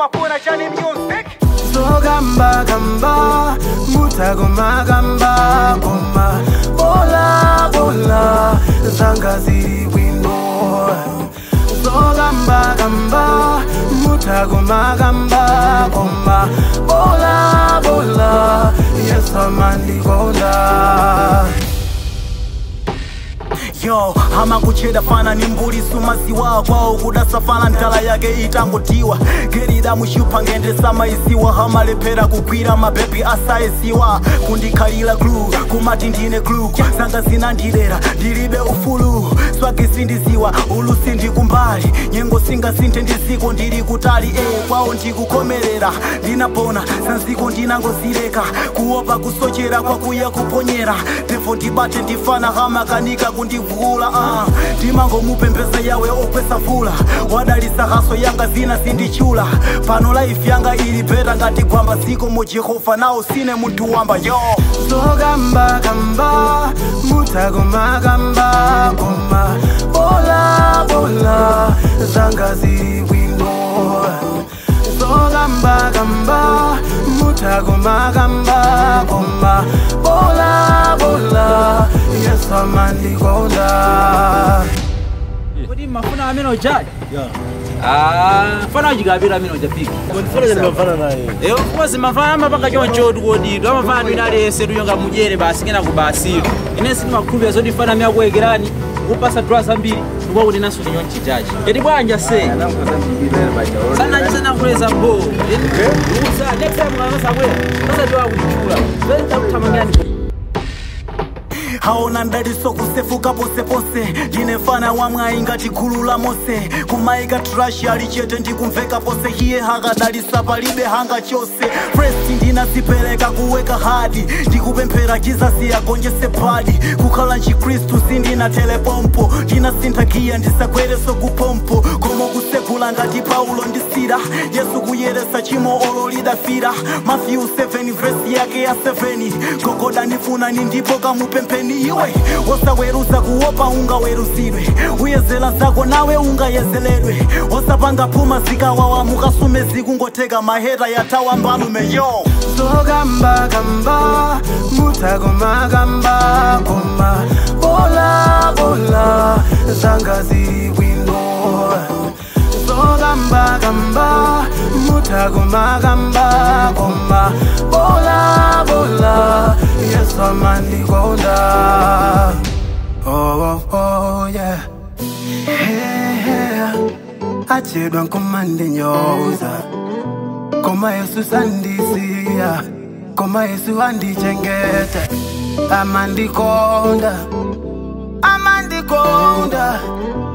mumafuna chani music zogamba gamba mutagoma gamba goma bola bola zanga ziri bwino zogamba gamba mutagoma gamba goma bola bola yesamandigonda yo amakucheda fana ni mbulisi maziwa kwawo kudasa fana ntala yake itangotiwa gerida mushupa ngendesa maisiwa hamalephera kugwira mabebi asaisiwa kundikhalira glu kumati ndine glu zanga zinandilera ndilibe ufulu swagi sindiziwa ulusi ndikumbali nyengo singasinthe ndiziko ndili kutali e kwawo ndikukomerera ndinapona sanziko ndinangozileka kuopa kusochera kwakuya kuponyera tevo ndibate ndifana hamakanika kundivula uh. ndimangomupembeza yawe okwesa vula wadalisa haso yanga zina sindichula pano laifi yanga ili beta ngati gwamba ziko mo jehova nawo sine munthu wamba yo zogamba gamba mutagoma gamba goma bola bola zanga ziri bwino zogamba gamba mutagoma gamba goma bola bola yesamandigonda Kodi mafuna amene ojaji? Ah, fana ajigabira amene ojapika. Eyo kozi mafana amapanga choncho tukodidwa amafana twina alese tuyonga mujere basi kena kubasiro. Ine sindi makhulupirira zoti fana miyakuwekerani kupasa dwa zambiri ndikuwa kuti naso tinyo chichachi. Kodi bwanja se? Sana chisana kuleza bo. Ukusa next time ngasa kwela. Sasa ndiwa kuchula. Then takuthamangani. haona ndaliso kusefuka posepose ndinefana wamwayi ngati gulu la mose kumaika trashi ali chete ndikumveka pose hiye hakadalisa palibe hanga chose presti ndinazipereka kuweka hadi ndikupemphera jizasi agonjese padi kukhala nchikristu sindina telepompo ndinasintha giya ndisagwereso kupompo komo kusegula ngati paulo ndisira yesu kuyeresa chimo olo lidafira mafiyu 7 vesi yake ya 7 gogoda nifuna ni ndipo kamupempheni iwe wosaweruza kuopa ungaweruzidwe uyezela zako nawe ungayezeledwe wosapanga phuma zikawawa mukasume zikungoteka maheta yatawa mbalume yo zogamba gamba mutagoma gamba goma bola bola zanga ziri bwino zogamba gamba mutagoma gamba goma bola bola yesamandigonda oh, oh, oh, yeah. yeah. achedwa nkomande nyoza koma yesu sandisiya koma yesu andichengete amandikonda amandikonda